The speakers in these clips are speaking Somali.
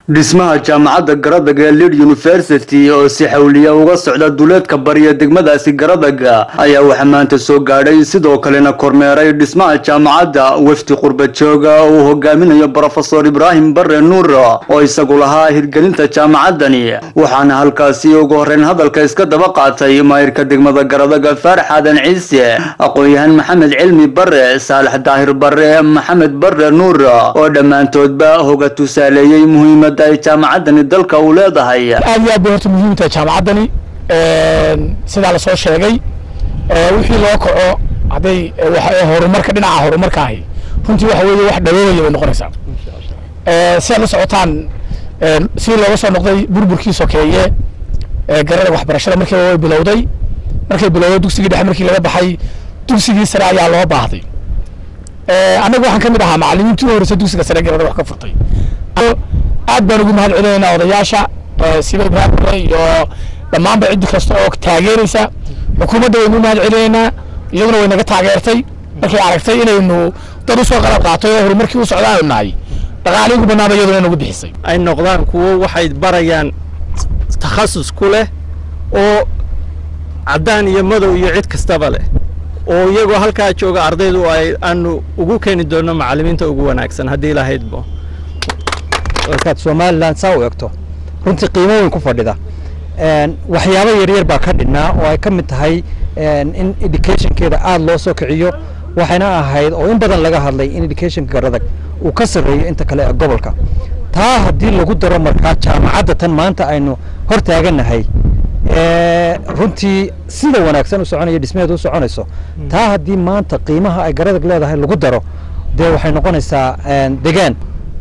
dhismaha jaamacadda garadag ee lead university oo si xawliya uga socda duleedka bariya degmadaasi garadag ayaa waxaa maanta soo gaadhay sidoo kalena kormeeray dhismaha jaamacadda wefdi qurba jooga oo uu hogaaminayo brofesor ibraahim bare nuur oo isagu lahaa hirgelinta jaamacaddani waxaana halkaasi ugu horreyn hadalka iska daba qaatay maayirka degmada garadag faarax aadan ciise aqoon-yahan maxamed cilmi bare saalax daahir bare maxamed bare nuur oo dhammaantoodba hoga tusaaleeyey muhiimad ay jaamacaddani dalka uu leedahay aad iyo aad bay horta muhiim tahay jaamacaddani sidaa lasoo sheegay wixii loo kaco hadday horumarka dhinaca horumarka ahi runtii waxa weeye wax dhawoobaya bay noqonaysaa si aad la socotaan si looga soo noqday burburkii sokeeye garada waxbarashada markii way bilowday markay bilowday dugsigii dhexe markii laga baxay dugsigii sare ayaa loo baahday annaga waxaan ka mid ahaa macallimiintii u horreysay dugsiga sare garada wax ka furtay aad baan ugu mahad celinaynaa odayaasha sida ibraahim iyo dhammaanba ciddi kasta oo taageeraysa xukuumadda waynu mahad celinaynaa iyaguna way naga taageertay markay aragtay inaynu dad usoo qalab qaatay oo horumarkii u socda aanu nahay dhaqaalii ugu banaaba iyaduna nagu bixisay ay noqdaan kuwo waxay barayaan takhasus ku leh oo caddaan iyo madow iyo cid kastaba leh oo iyagoo halkaa jooga ardaydu ay aanu ugu keeni doonno macallimiinta ugu wanaagsan haddii lahaydbo markaad somalilan saa u egto runtii qiimo weyn ku fadhida waxyaabo yaryar baa ka dhinnaa oo ay ka mid tahay in educationkeeda aada loo soo kiciyo waxayna ahayd oo in badan laga hadlay in educationka garadag uu ka sarreeyo inta kale ee gobolka taa haddii lagu daro markaa jaamacadda tan maanta aynu hor taagannahay runtii sida wanaagsan u soconaya dhismaheeda u soconayso taa haddii maanta qiimaha ay garadag leedahay lagu daro dee waxay noqonaysaa degaan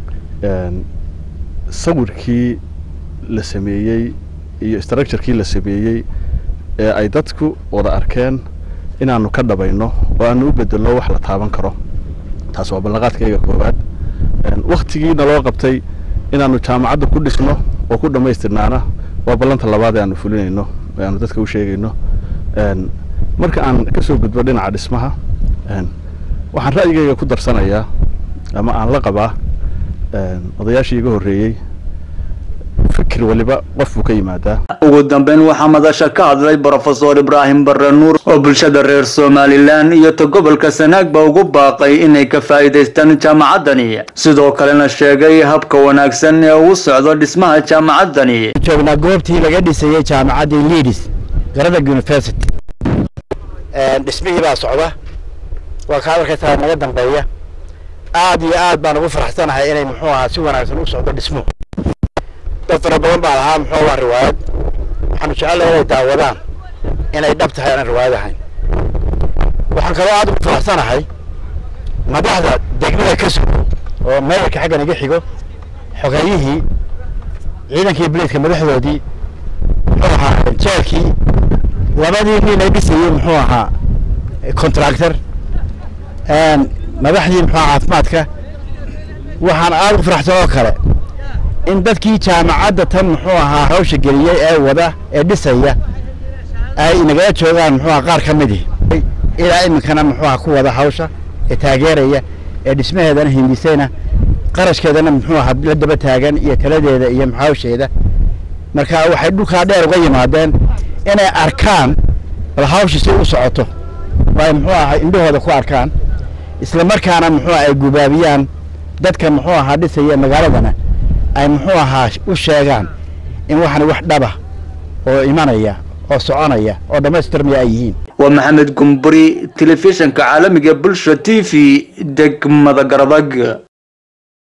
sawirkii la sameeyey iyo structurekii la sameeyey ee ay dadku wada arkeen inaanu ka dhabayno oo aanu u bedelno wax la taaban karo taas waa ballanqaadkayga koowaad waktigiina loo qabtay inaanu jaamacadda ku dhisno oo ku dhammaystirnaana waa ballanta labaad ee aanu fulinayno ee aanu dadka u sheegayno marka aan ka soo gudbo dhinaca dhismaha waxaan ra'yigayga ku darsanayaa ama aan la qabaa odayaashii iga horreeyey fikir waliba qof buu ka yimaadaa ugu dambeyn waxaa madasha ka hadlay brofesor ibraahim bare nuur oo bulshada reer somalilan iyo ta gobolka sanaagba ugu baaqay inay ka faa'iidaystaan jaamacaddani sidoo kalena sheegay habka wanaagsan ee ugu socdo dhismaha jaamacaddani joognaa goobtii laga dhisayey jaamacaddii leadis garadag university dhismihii baa socda waa ka hadalkaytaa naga dambeeya aad iyo aad baan ugu faraxsanahay inay muxuu ahaa si wanaagsan u socdo dhismuhu dad fara badan baa lahaa muxuu waa riwaayad waxaanu jecellay inay daawadaan inay dhab tahay aanan riwaayad ahayn waxaan kaloo aad ugu faraxsanahay madaxda degmada ka sugo oo meeyarka xaggan iga xigo xogeeyihii ciidankii biliidka madaxdoodii muxuu ahaa jeelkii labadii nin ay dhisayey muxuu ahaa contractor madaxdii muxuu caafimaadka waxaan aada u faraxsan oo kale in dadkii jaamacadda tan muxuu ahaa hawsha geliyey ee wada ee dhisaya ay nagala joogaan muxuu aha qaar ka midii ilaa iminkana muxuu aha ku wada hawsha ee taageeraya ee dhismaheedana hindisayna qarashkeedana muxuu aha la daba taagan iyo taladeeda iyo hawsheeda marka waxay dhulkaa dheer uga yimaadeen inay arkaan bal hawsha si u socoto ay muxuu aha indhahooda ku arkaan isla markaana muxuu ay gubaabiyaan dadka muxuu ahaa dhisaya magaaladana ay muxuu ahaa u sheegaan in waxani wax dhaba oo imanaya oo soconaya oo dhammaystirmaya ay yihiin waa maxamed gumburi telefishinka caalamiga bulsha t v degmada garadag